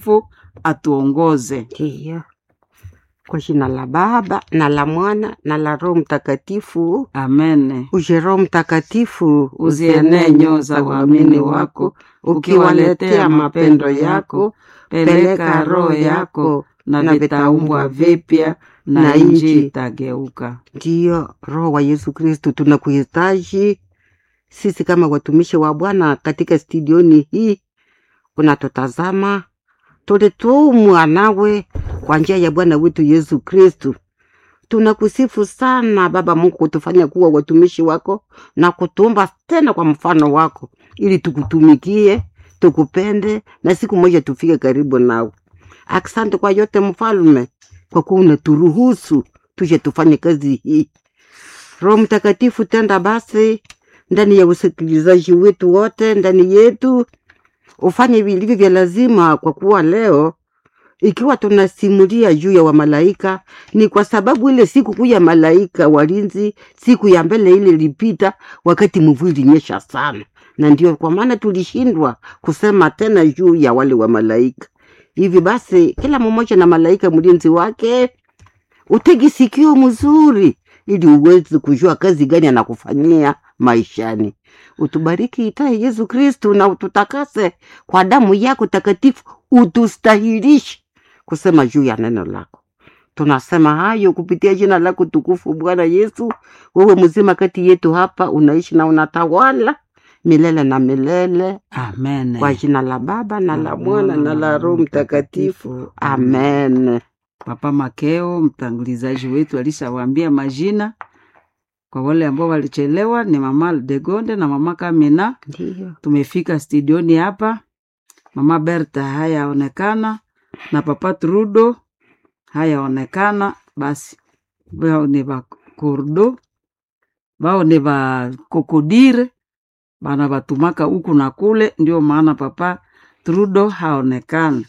fu atuongoze. Ndiyo. Kwa jina la Baba na la Mwana na la Roho Mtakatifu. Amen. Uje Roho Mtakatifu, Uzienee nyoyo za waamini wako, ukiwaletea mapendo yako. Peleka roho yako, na vitaumbwa vipya, na nchi itageuka. Ndiyo, Roho wa Yesu Kristu, tunakuhitaji sisi kama watumishi wa Bwana katika studioni hii. Unatutazama, tulitumwa nawe kwa njia ya Bwana wetu Yesu Kristu. Tunakusifu sana Baba Mungu kutufanya kuwa watumishi wako na kutuumba tena kwa mfano wako, ili tukutumikie, tukupende na siku moja tufike karibu nawe. Asante kwa yote Mfalme, kwa kuwa unaturuhusu tuje tufanye kazi hii. Roho Mtakatifu, tenda basi ndani ya usikilizaji wetu wote, ndani yetu, ufanye vilivyo vya lazima, kwa kuwa leo ikiwa tunasimulia juu ya wamalaika ni kwa sababu ile siku kuu ya malaika walinzi, siku ya mbele ile ilipita, wakati mvua ilinyesha sana, na ndio kwa maana tulishindwa kusema tena juu ya wale wa malaika. Hivi basi, kila mmoja na malaika mlinzi wake, utegi sikio mzuri, ili uweze kujua kazi gani anakufanyia maishani. Utubariki itaye Yesu Kristu, na ututakase kwa damu yako takatifu, utustahilishe kusema juu ya neno lako. Tunasema hayo kupitia jina lako tukufu, Bwana Yesu. Wewe mzima kati yetu hapa, unaishi na unatawala milele na milele, Amen. kwa jina la Baba na la Mwana na la Roho Mtakatifu, amen. Papa Makeo mtangulizaji wetu alishawaambia majina kwa wale ambao walichelewa, ni mama Degonde na mama Kamina. Ndiyo. Tumefika studioni hapa, mama Berta hayaonekana na papa Trudo hayaonekana. Basi bao ni ba kurdo bao ni ba kokodire bana batumaka huku na kule, ndio maana papa Trudo haonekana.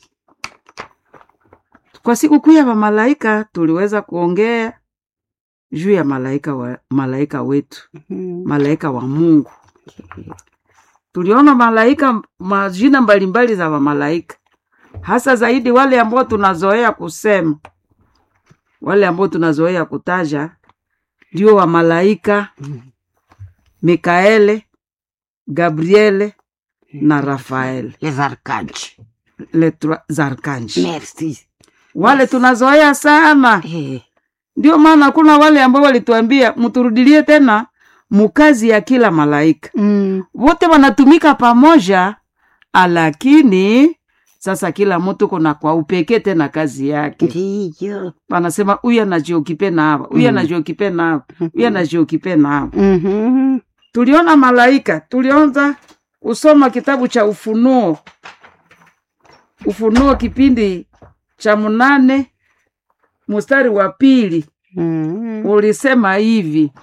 Kwa siku kuu ya malaika tuliweza kuongea juu ya malaika wa, malaika wetu Mhm. malaika wa Mungu. Tuliona malaika majina mbalimbali za wamalaika, hasa zaidi wale ambao tunazoea kusema, wale ambao tunazoea kutaja ndio wamalaika Mikaele, Gabriele na Rafael, Les archanges. les trois archanges. Merci. Wale tunazoea sana, Eh, ndio maana kuna wale ambao walituambia mturudilie tena mukazi ya kila malaika mm, wote wanatumika pamoja, lakini sasa kila mtu kuna kwa upekee tena kazi yake. ndiyo. Wanasema huyu anajiokipe na hapa, huyu Mm. anajiokipe na hapa, huyu anajiokipe na hapa. Mhm. Tuliona malaika, tulianza kusoma kitabu cha Ufunuo, Ufunuo kipindi cha mnane mstari wa pili Mhm. ulisema hivi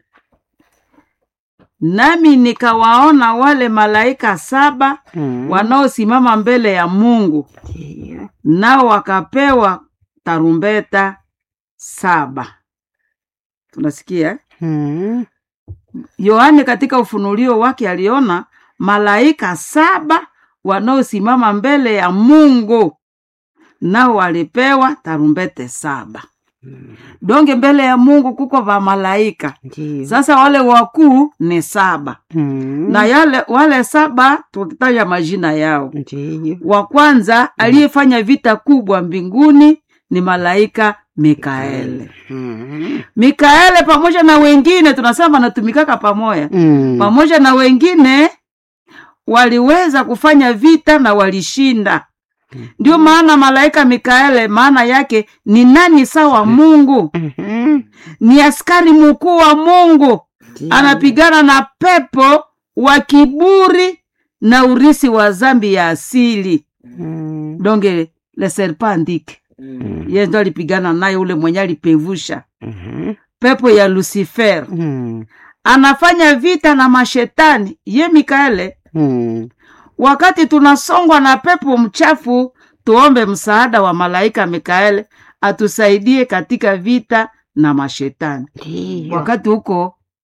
nami nikawaona wale malaika saba Mhm. wanaosimama mbele ya Mungu, Ndiyo. nao wakapewa tarumbeta saba. Tunasikia eh? Mhm. Yohane katika ufunulio wake aliona malaika saba wanaosimama mbele ya Mungu, nao walipewa tarumbete saba. Donge mbele ya Mungu kuko va malaika Ndiyo. sasa wale wakuu ni saba Mhm. na yale wale saba tukitaja majina yao. Ndiyo. Wa kwanza aliyefanya vita kubwa mbinguni ni malaika Mikaeli. Mhm. Mikaeli pamoja na wengine tunasema wanatumikaka pamoja, Mm. pamoja na wengine waliweza kufanya vita na walishinda. Ndio maana malaika Mikaeli maana yake ni nani sawa Mungu, Mhm. ni askari mkuu wa Mungu Ndiyo. anapigana na pepo wa kiburi na urisi wa zambi ya asili Mhm. donge le serpentike Mhm. ye ndo alipigana naye ule mwenye alipevusha Mhm. pepo ya lucifer Mhm. anafanya vita na mashetani ye mikaele Mhm. wakati tunasongwa na pepo mchafu tuombe msaada wa malaika mikaele atusaidie katika vita na mashetani Ndiyo. wakati huko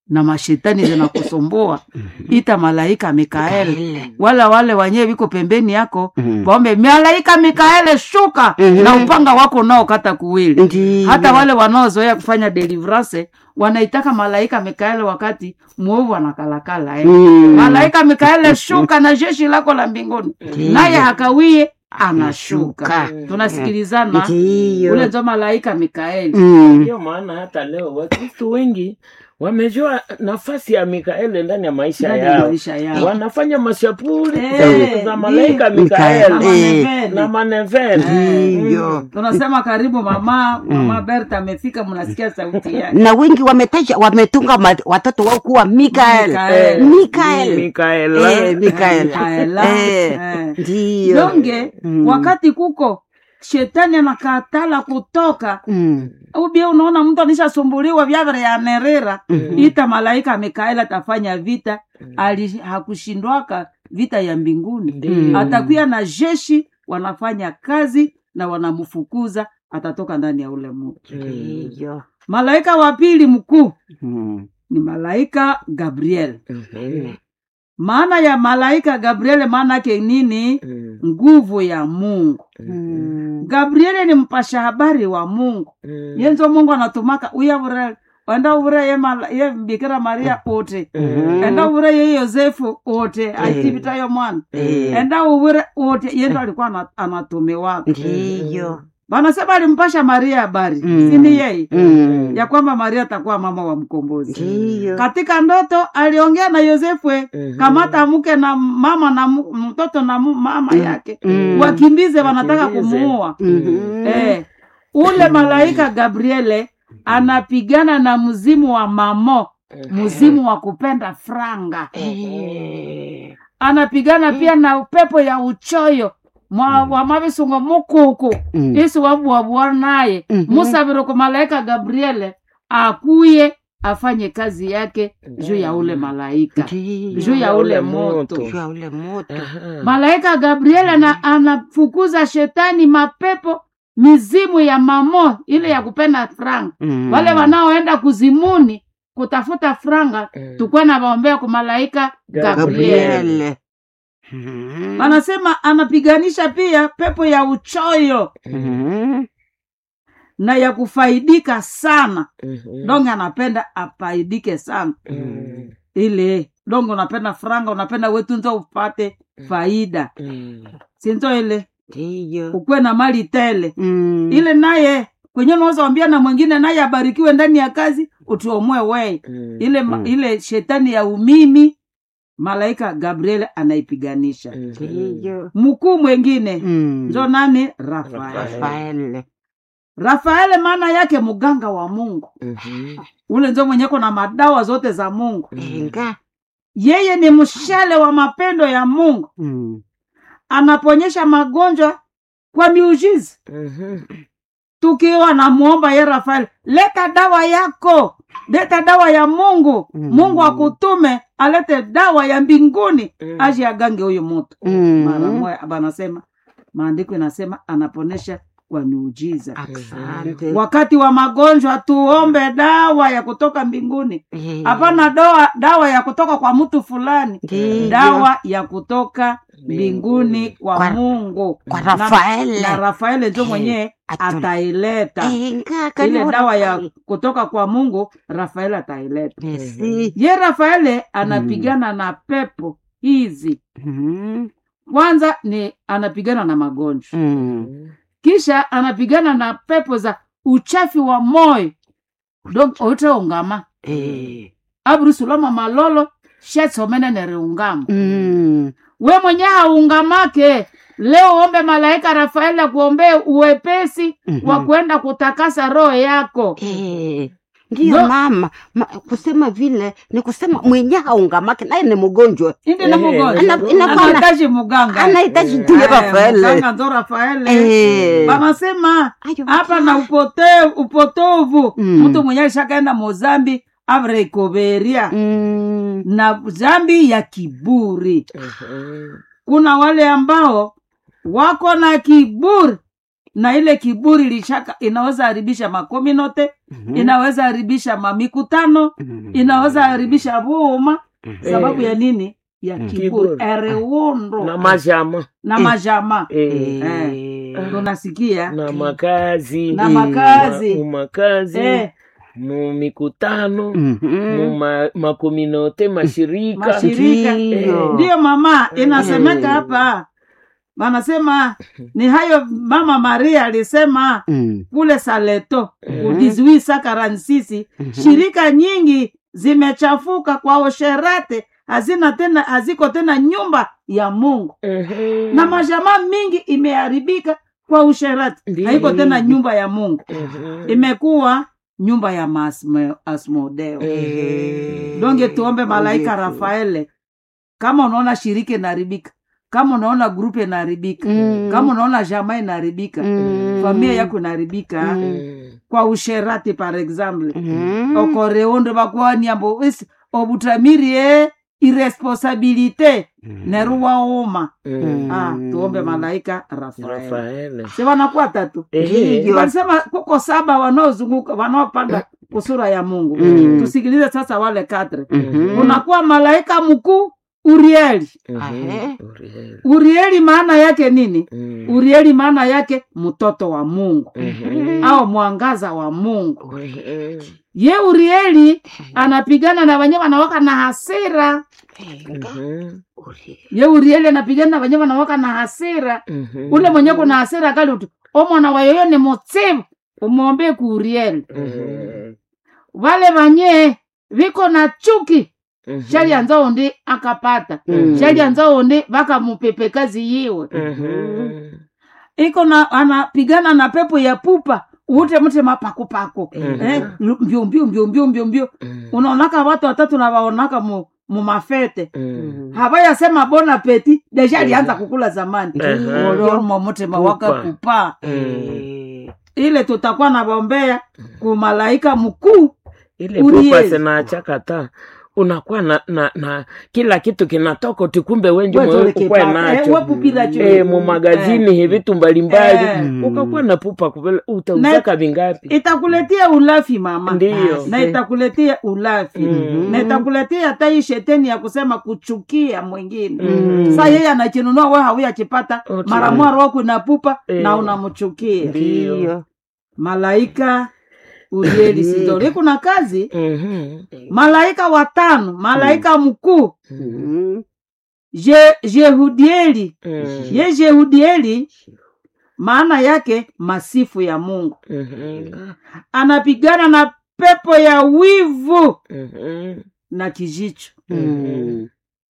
na mashetani zinakusumbua ita malaika mikaeli Mikaeli. wala wale wenyewe viko pembeni yako Mhm. waombe malaika mikaeli shuka Mhm. na upanga wako unaokata kuwili Ndiyo. hata wale wanaozoea kufanya deliverance wanaitaka malaika mikaeli wakati mwovu anakalakala eh. Mm. malaika mikaeli shuka na jeshi lako la mbinguni Ndiyo. naye hakawie anashuka Anashuka. tunasikilizana Ndiyo. ule nzo malaika mikaeli Mm. Ndio maana hata leo Wakristo wengi wamejua nafasi ya Mikaeli ndani ya maisha ndani ya yao, maisha yao wanafanya mashapuri Eh, za- za malaika Mikaeli. Mikaeli Eh. na maneveni. Ndiyo. tunasema karibu mama mama berta amefika mnasikia sauti yake na wengi wametaja wametunga ma- watoto wao kuwa mikael Mikael. mikael Mikaela Eh, Mikael. Mikaela. Eh, Eh. ndiyo donge Mm. wakati kuko shetani anakatala kutoka Mm. ubia unaona mtu anishasumbuliwa vyavere ya nerera Mhm. ita malaika mikaeli atafanya vita ali hakushindwaka vita ya mbinguni Mm. atakuya na jeshi wanafanya kazi na wanamfukuza atatoka ndani ya ule mtu ndiyo malaika wa pili mkuu Mm. ni malaika gabriel Mhm. maana ya malaika gabriel maana yake nini Mhm. nguvu ya mungu Mm. gabriele ni mpasha habari wa mungu Mhm. yenzo mungu anatumaka uyavure enda uvure ye, mala, ye bikira maria ote Mhm. enda uvure ye yosefu ote aitipitayo mwana Eh, enda uvure ote yendo alikuwa ana- anatumiwaka ndiyo wanasema alimpasha maria habari Mm. sini yeye Mm. ya kwamba maria atakuwa mama wa mkombozi ndiyo katika ndoto aliongea na yosefu Mhm. kamata mke na mama na mu- mtoto na mu- mama yake Mm. wakimbize wanataka Wakimbize. kumuua Mhm. eh, ule malaika gabriele anapigana na mzimu wa mamo mzimu wa kupenda franga Eh, anapigana pia na upepo ya uchoyo mwa wa mavisungo mukuku Mm. isi wabuabua naye Mhm. musavire ku malaika gabriele akuye afanye kazi yake juu ya ule malaika ndiyo juu ya ule Ule moto moto. juu ya ule moto Aha. malaika gabriel ana, anafukuza shetani mapepo mizimu ya mamo ile ya kupenda franga Mm. wale wanaoenda kuzimuni kutafuta franga Mm. tukuwa na waombea ku malaika gabriel gabriele Mhm. anasema anapiganisha pia pepo ya uchoyo Mhm. na ya kufaidika sana Mhm. donge anapenda afaidike sana Mhm. ile donge unapenda franga unapenda wetunzo upate faida Mhm. sinzo ile ndiyo ukuwe na mali tele Mm. ile naye kwenye unaweza wambia na mwingine naye abarikiwe ndani ya kazi utuomwe wei Mhm. ile, ma- Mm. ile shetani ya umimi malaika gabriel anaipiganisha Mhm. ndiyo mkuu mwengine Mm. njo nani rafael Rafael. Rafael. rafaele maana yake mganga wa mungu Mhm. ule njo mwenyeko na madawa zote za mungu Inga. yeye ni mshale wa mapendo ya mungu Mm. anaponyesha magonjwa kwa miujiza Mhm. tukiwa namwomba ye rafael leta dawa yako leta dawa ya mungu Mm. mungu akutume alete dawa ya mbinguni Mm. aje agange huyu mutu Mm. mara moya banasema maandiko inasema anaponesha kwa miujiza Asante. wakati wa magonjwa tuombe dawa ya kutoka mbinguni Eh. hapana dawa, dawa ya kutoka kwa mtu fulani Ndiyo. dawa ya kutoka mbinguni kwa, Kwa- mungu kwa Na- Rafaele. na rafaele njo Eh, mwenyewe atu- ataileta Inga, kani ile wa dawa ya Rafael. kutoka kwa mungu rafaeli ataileta Merci. ye rafaele anapigana na pepo hizi Mhm. kwanza ni anapigana na magonjwa Mm. kisha anapigana na pepo za uchafi wa moyo donc oitaungama Eh. abrusulama malolo shetsomene neriungama Mm. we mwenye haungamake leo ombe malaika rafaeli akuombee uwepesi Mhm. wa kwenda kutakasa roho yako Eh. ndiyo No. mama ma, kusema vile ni kusema mwenye haungamake naye ni mgonjwa indi na Eh, mgonjwa ana- inakuwa na- anahitaji muganga anahitaji Eh, tuye Eh, Rafaele muganga ndo rafaele Eh. banasema Ayo, hapa na upote, upotovu Mm. mtu mwenye alishakaenda mozambi avreikoveria Mm. na zambi ya kiburi Mhm. kuna wale ambao wako na kiburi na ile kiburi lishaka inaweza haribisha makominote inaweza haribisha mamikutano inaweza haribisha vuma sababu ya nini ya Mm. kiburi Kiburi. ereundo na majama na Eh. majama eh, Eh. tunasikia na makazi na Eh. makazi ma- makazi eh, mu mikutano Mhm. mu ma- makominote mashirika Mashirika. Ndiyo. ndiyo mama inasemeka Mm. hapa wanasema ni hayo mama maria alisema Mm. kule saleto Mhm. udizwi sakaransisi Mhm. shirika nyingi zimechafuka kwa usherate hazina tena haziko tena nyumba ya mungu Mhm. na majamaa mingi imeharibika kwa usherati Ndiyo. haiko tena nyumba ya mungu Mhm. imekuwa nyumba ya Masme- asmodeo Mhm. donge tuombe malaika Yesu. rafaele kama unaona shirika inaharibika kama unaona grupu inaharibika Mm. kama unaona jamaa inaharibika Mm. familia yako inaharibika Mhm. kwa usherati par exemple Mhm. okoreondo bakwaniambo is obutamirie irresponsabilité neruwauma Mhm. ah, tuombe malaika rafael Rafaele. si wanakuwa tatu Ehe. Ndiyo. walisema kuko saba wanaozunguka wanaopanda kusura ya mungu Mm. tusikilize sasa wale katre Mhm. kunakuwa malaika mkuu urieli Mhm. Ahe. Uriel. urieli maana yake nini Mhm. urieli maana yake mtoto wa mungu Mhm. au mwangaza wa mungu Mhm. ye urieli anapigana na wenye wanawaka na hasira Mhm. ye urieli anapigana na wenye wanawaka na hasira Mhm. ule mwenye kuna hasira kali utu omwana wa yoyo ni mutsivu umwombee ku urieli Mhm. vale vanye viko na chuki Mhm. shalyanza undi akapata Mm. shalyanza undi vakamupepe kazi yiwe Mhm. iko na anapigana na pepo ya pupa ute mte mapakupako Mhm. eh, mbio mbio mbio mbio mbio mbio Mhm. unaonaka watu watatu na waonaka mu, mu mafete Mhm. havayasema bona peti deja alianza kukula zamani Mhm. olormo mutema waka Pupa. kupa Mhm. ile tutakuwa na bombea kumalaika mkuu ile Uriel. pupa sinachakata unakuwa na, na, na kila kitu kinatoka utikumbe wenje ukwe nacho wepupiracho e, mu magazini hivi vitu mbalimbali Eh. ukakuwa na pupa kupele utauzaka vingapi itakuletea ulafi mama ndiyo na itakuletea ulafi Mhm. na itakuletea hata hii sheteni ya kusema kuchukia mwingine Mhm. sa yeye anachinunua we hauyachipata Otu. mara mwa roho inapupa Eh. na unamchukia Ndiyo. Ndiyo. malaika urieli sidori kuna kazi Mhm. malaika watano malaika mkuu Mhm. Je- jehudieli Mhm. ye jehudieli maana yake masifu ya mungu Mhm. anapigana na pepo ya wivu Mhm. na kijicho Mhm.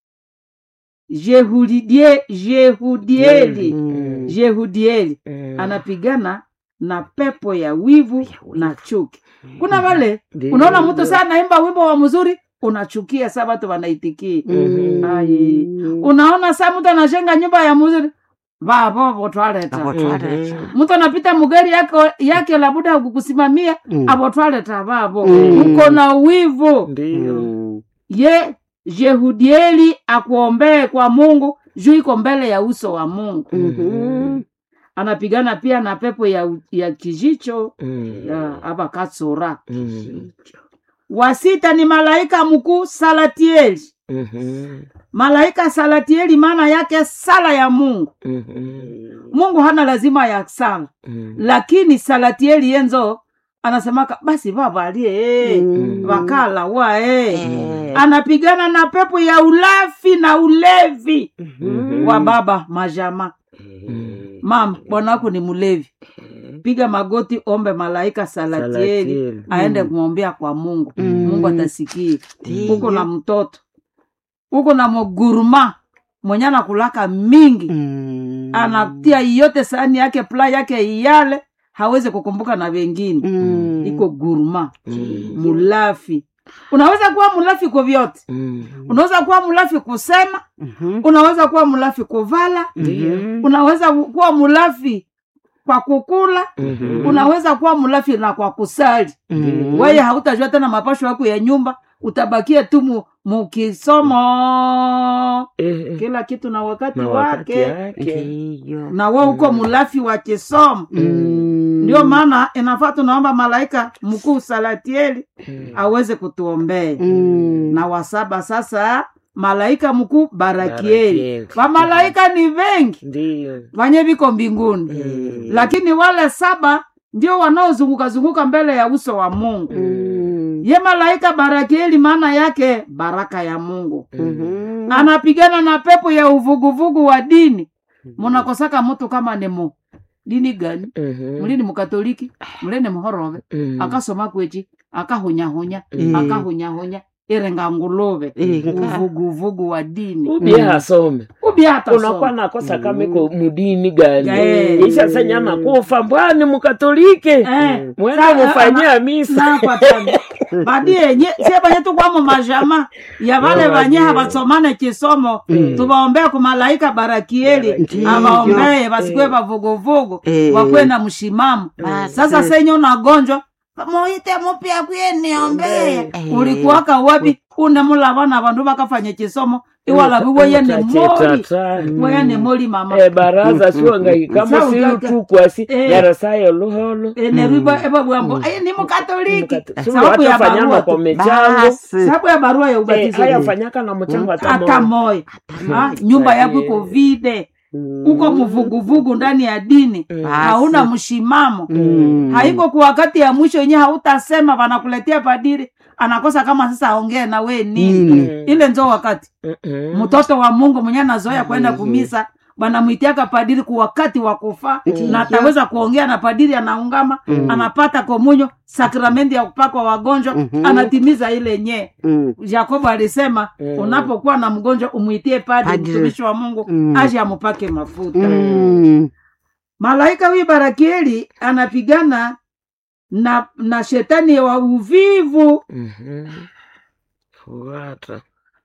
jehudie jehudieli Mhm. jehudieli Mhm. anapigana na pepo ya wivu na chuki kuna wale Ndiyo. unaona mtu saa naimba wimbo wa mzuri unachukia saa watu wanaitikia Mhm. Ai. unaona saa mtu anashenga nyumba ya mzuri vavo votwaleta Abotwaleta. mtu anapita mugari yake, yake labuda kukusimamia Mm. avotwaleta vavo Mm. uko na wivu ndiyo Mhm. ye jehudieli akuombee kwa mungu juu iko mbele ya uso wa mungu Mhm. anapigana pia na pepo ya, ya kijicho Mhm. ya abakatsura Mhm. wa sita ni malaika mkuu salatieli Mhm. malaika salatieli maana yake sala ya mungu Mhm. mungu hana lazima ya sala Mhm. lakini salatieli yenzo anasemaka basi vavalie Mhm. vakala wa e Eh. anapigana na pepo ya ulafi na ulevi Mhm. wa baba majama Mhm. mama bwana wako ni mlevi piga magoti ombe malaika salatieli Salatieli. aende kumwombea kwa mungu Mm. mungu atasikia Ndiyo. uko na mtoto uko na moguruma mwenye anakulaka mingi Mhm. anatia yote sahani yake pla yake iyale hawezi kukumbuka na wengine Mhm. iko guruma Mhm. mulafi unaweza kuwa mulafi kwa vyote Mhm. unaweza kuwa mulafi kusema Mhm. unaweza kuwa mulafi kuvala Mhm. unaweza kuwa mulafi kwa kukula Mhm. unaweza kuwa mlafi na kwa kusali Mm. weye hautajua tena mapasho yako ya nyumba utabakia tu mu, mukisomo Eh, eh. kila kitu na wakati na wakati wake yake Ndiyo. na we uko mlafi wa kisomo Mm. ndio maana inafaa tunaomba malaika mkuu salatieli Mm. aweze kutuombea Mm. na wasaba sasa malaika mkuu barakieli Barakieli. wamalaika ni vengi Ndiyo. vanye viko mbinguni Eh. lakini wale saba ndio wanaozunguka zunguka mbele ya uso wa mungu Mm. ye malaika barakieli maana yake baraka ya mungu Mhm. anapigana na pepo ya uvuguvugu wa dini munakosaka mtu kama ni mu dini gani Mhm. muli ni mukatoliki muli ni muhorove Mm. akasoma kwechi akahunyahunya Mm. akahunyahunya irenga nguluve Eh, nga. uvuguvugu wa dini ubie hasome ubya hata unakuwa soma. nakosa kama iko mudini gani Eh. isha senya nakufa mbwani mukatolike Eh, mwende sa- mufanyia misa nakwatana badi yenye sie banye tukwamo majama ya vale Ya vanye vanye. havasomane kisomo Mm. tuvaombea kumalaika barakieli Ndiyo. avaombee vasikwe Eh. vavuguvugu Eh. wakwe na mshimamo Basi. sasa senye unagonjwa muite mupya kwiye niombee Eh. ulikuwaka wapi une mulavana vandu vakafanya kisomo iwalavi weye ni moli Tata. weye ni moli mama Eh, baraza siwangahikamo Sa ujaka. siutukwasi Eh. yarasayo luholo neriva evabwambo aye ni mukatoliki Mukata- sababu ya siwatafanyana barua kwa tu. michango Basi. sababu ya barua ya Eh, ubatizo hayafanyaka na mchango hata hata moja. moyo Ah, nyumba yako iko vide uko mvuguvugu ndani ya dini Mm. hauna mshimamo Mm. haiko kwa wakati ya mwisho yenyewe hautasema wanakuletea padiri anakosa kama sasa aongee na we nini Nini? Mm. ile nzo wakati Mm-mm. mtoto wa mungu mwenyewe anazoea kwenda Mhm. kumisa banamwitiaka padiri kwa wakati wa kufa Ndiyo. na ataweza kuongea na padiri anaungama Mm. anapata komunyo sakramenti ya kupakwa wagonjwa Mhm. anatimiza ile nyee Mm. yakobo alisema Mm. unapokuwa na mgonjwa umwitie padri Padri. mtumishi wa mungu Mm. aje amupake mafuta Mm. malaika huyu barakieli anapigana na na shetani wa uvivu Mhm. Fuata.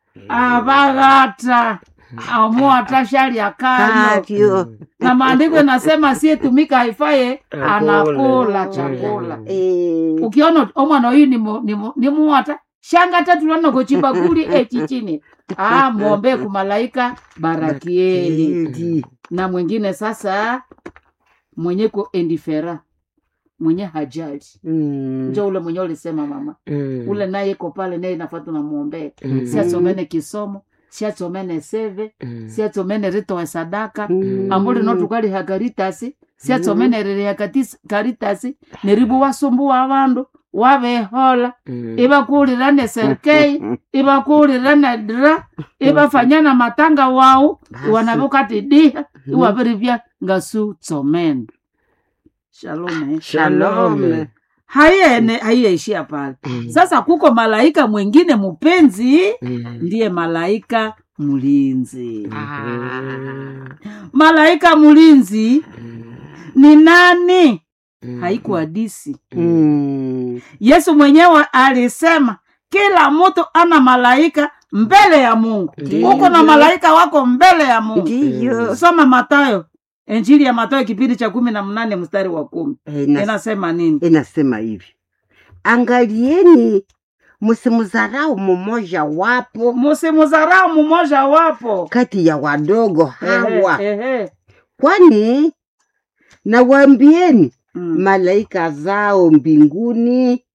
avaghata amuata shari akano Katyo. na maandiko inasema siyetumika haifaye Akule. anakula Mm. chakula Eh. ukiona omwana oyu ni mu- ni mu- ni muwata shanga tatu lanogochibakuli echichini ah mwombee kumalaika barakieli Edi. na mwingine sasa mwenye ko endifera mwenye hajali Mm. njo ule mwenye ulisema mama Mm. ule naye iko pale naye nafaa tunamwombea Mm. siasomene kisomo siasomene seve Mm. siasomene ritowe sadaka Mm. ambuli notukaliha karitasi siasomene ririha katis- karitasi neribu wasumbuwa avandu wavehola Mm. ivakulira ne serkei ivakulira ne dra ivafanyana matanga wau Basi. iwanavukati diha iwavirivya ngasu tsomene shalom Shalom. haiene haiyaishia pale Mm. sasa kuko malaika mwingine mupenzi Mm. ndiye malaika mlinzi Mm. malaika mlinzi ni nani Mm. haikuadisi Mm. yesu mwenyewe alisema kila mtu ana malaika mbele ya mungu Ndiyo. uko na malaika wako mbele ya mungu Ndiyo. soma matayo injili ya matayo kipindi cha kumi na mnane mstari wa kumi Eh, ina- inasema nini inasema hivi angalieni msimdharau mmoja wapo musimudharau mmoja wapo kati ya wadogo hawa Ehe, ehe. kwani nawaambieni Mm. malaika zao mbinguni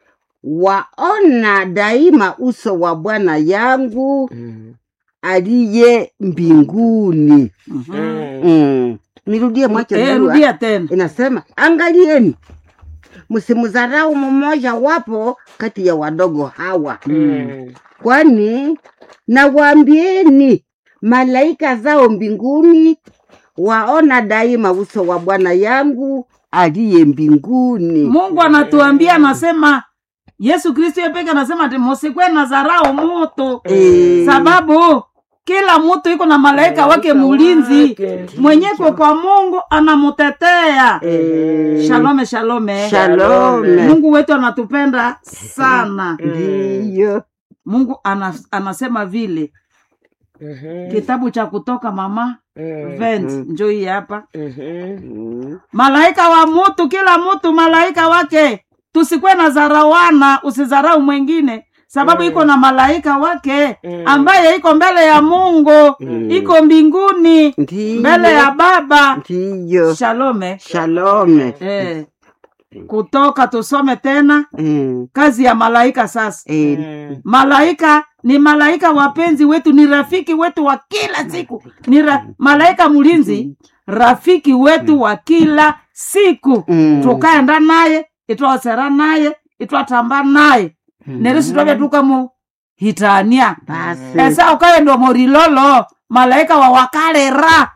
waona daima uso wa bwana yangu Mm. aliye mbinguni Mhm. Mm. mm. nirudie mwache Eh, barua. rudia tena inasema angalieni msimdharau mmoja wapo kati ya wadogo hawa Mm. kwani nawaambieni malaika zao mbinguni waona daima uso wa bwana yangu aliye mbinguni mungu anatuambia anasema yesu kristo yepeke anasema ati musikwe na dharau mutu Eh, sababu kila mtu iko na malaika wake mulinzi wake. mwenyeko kwa mungu anamutetea eh, shalome shalome shalome mungu wetu anatupenda sana ndiyo mungu ana, anasema vile Mhm. kitabu cha kutoka mama Mm. vent Mm. njo hii hapa Mhm. Mm. malaika wa mutu kila mutu malaika wake tusikuwe na zarawana usizarau mwengine sababu Mm. iko na malaika wake Mm. ambaye iko mbele ya mungu Mm. iko mbinguni Ndiyo. mbele ya baba Ndiyo. shalome Shalome. eh. kutoka tusome tena Mm. kazi ya malaika sasa Eh, Mm. malaika ni malaika wapenzi wetu ni rafiki wetu wa kila siku ni ra, malaika mlinzi rafiki wetu wa kila siku Mm. tukaenda naye itwasera naye itwatamba naye nerisi twavya tukamuhitania Basi. esa ukaenda morilolo malaika wawakalera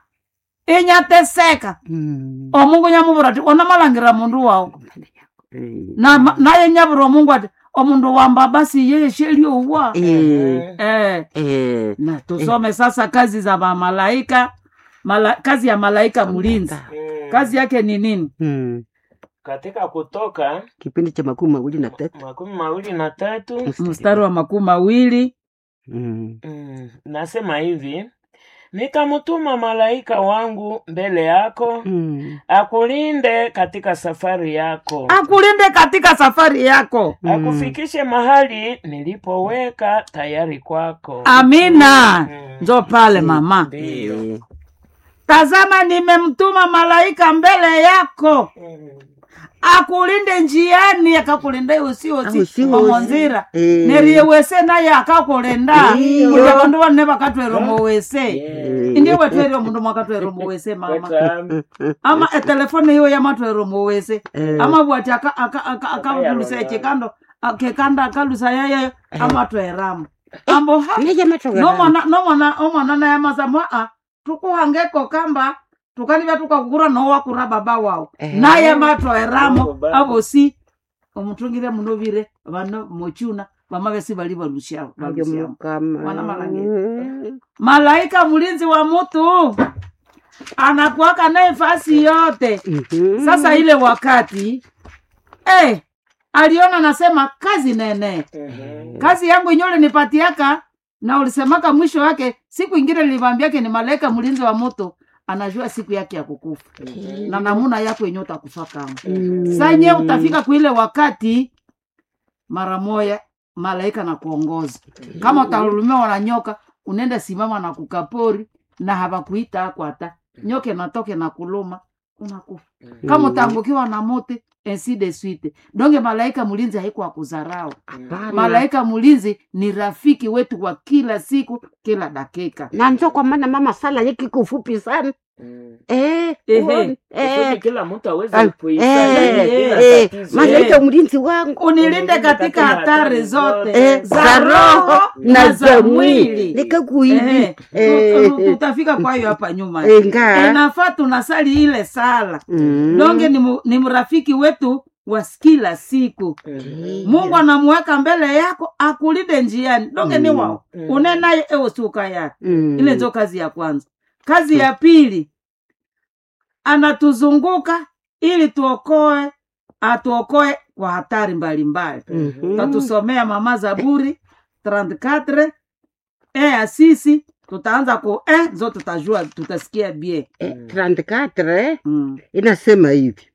inyateseka Mm. omungu nyamuvura ati ona malangira mundu wao Eh. na naye nyavura omungu ati omundu wamba basi yeye sheliowa Eh. eh. Eh. na tusome sasa kazi za mamalaika Mala, kazi ya malaika mlinzi Mm. kazi yake ni nini Mm. katika kutoka kipindi cha makumi mawili na tatu makumi mawili na tatu mstari wa makumi mawili Mm. mm. nasema hivi nitamtuma malaika wangu mbele yako Mm. akulinde katika safari yako akulinde katika safari yako Mm. akufikishe mahali nilipoweka tayari kwako amina Mm. njo pale mama Ndiyo. Eh. tazama nimemtuma malaika mbele yako Mm. akulinde njiani akakulinda usiosi Usiosi. omonzira Eh. neriye wese naye akakulinda Iyo. kuja vandu vanne vakatwera omowese Yeah. indie wetwere omundu mwakatwera omowese mama Weta- ama etelefone iyo yamatwera omowese Eh. ama bwati akavulusa ekikando a- kekanda akalusa yaye amatweramo ambo ha Naja matoka nomwana nomwana omwana naye amasama a tukuhangeko kamba tukanivya tukakukura nowakura baba wao Eh. naye matweramo Baba. avosi omutungire munovire vano mochuna vamavesi vali valushao Naja mukama. Wana malangi. malaika mlinzi wa mutu anakuaka naye fasi yote Mhm. sasa ile wakati eh, aliona nasema kazi nene Mhm. kazi yangu inyole nipatiaka na ulisemaka mwisho wake siku ingine nilivambiake ni malaika mlinzi wa moto anajua siku yake ya kukufa na namuna yako yenye utakufa kama Mm. sanye utafika kuile wakati mara moya malaika na kuongoza kama utahurumiwa na nyoka unaenda simama na kukapori na hawakuita akwata nyoke natoke na kuluma unakufa kama utaangukiwa na mote ainsi de suite donge malaika mlinzi haikuwa kuzarau Hapana. malaika mlinzi ni rafiki wetu wa kila siku kila dakika na njo kwa maana mama sala yake iko fupi sana Mm. eh, Ehe. uone, eh, Kusudi kila mtu aweze Ah, kuisaidia eh, bila eh, tatizo. malaika mlinzi wangu unilinde katika hatari zote Eh, za roho na za mwili nikakuivi Ehe, Eh, tu- tu- tutafika kwayo hapa nyuma enga inafaa tunasali ile sala Mm. donge ni, mu, ni mrafiki wetu wa kila siku Mhm. mungu anamuweka mbele yako akulinde njiani donge ni Mm. wao Mm. unenaye ewosuka yake Mm. ile ndio kazi ya kwanza kazi ya pili anatuzunguka ili tuokoe atuokoe kwa hatari mbalimbali Mhm. tatusomea mama zaburi 34 e asisi tutaanza ku e zo tutajua tutasikia bie Eh, 34 eh, mm. inasema hivi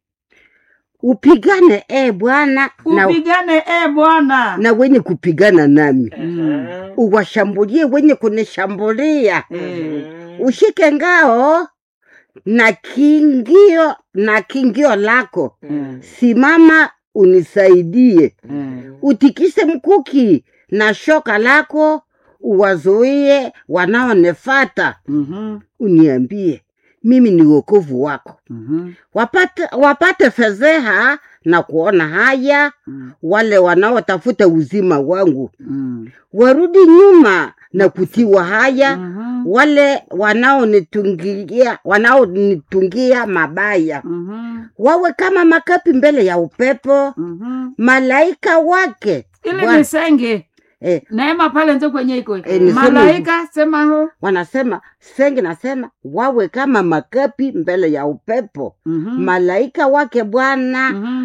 upigane e bwana na, upigane e bwana na wenye kupigana nami Mm. uwashambulie wenye kunishambulia Eh, Mhm. ushike ngao na kingio na kingio lako Mm. simama unisaidie mm. utikise mkuki na shoka lako uwazuie wanaonefata Mhm, uniambie mimi ni wokovu wako mhm, wapate, wapate fedheha na kuona haya mm, wale wanaotafuta uzima wangu mm. warudi nyuma na kutiwa haya Mhm, wale wanaonitungia wanaonitungia mabaya mhm, wawe kama makapi mbele ya upepo mhm. malaika wake ile Bwana- ni senge eh, neema pale nzo kwenye iko Eh, niseme malaika sema ho wanasema sengi nasema wawe kama makapi mbele ya upepo Mhm, malaika wake bwana mhm,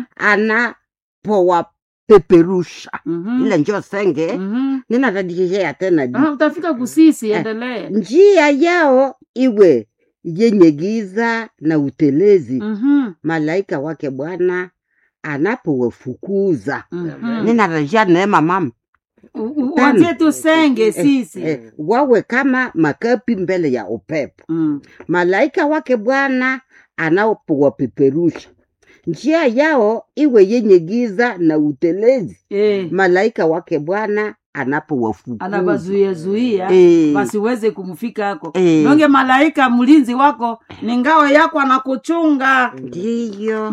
anapowapeperusha mhm, ile njo senge mhm. ninatadikishea tena di Ah, utafika kusisi Eh. endelee njia yao iwe yenye giza na utelezi Mhm, malaika wake bwana anapowafukuza mhm. ninarejea neema mama U- u- Tano. watie tusenge sisi eh, wawe kama makapi mbele ya upepo Mm. malaika wake bwana anapowapeperusha njia yao iwe yenye giza na utelezi Eh, malaika wake bwana anapowafukuza anabazuia zuia Eh. basiweze kumfika ako Eh. nonge malaika mlinzi wako ni ngao yako anakuchunga ndiyo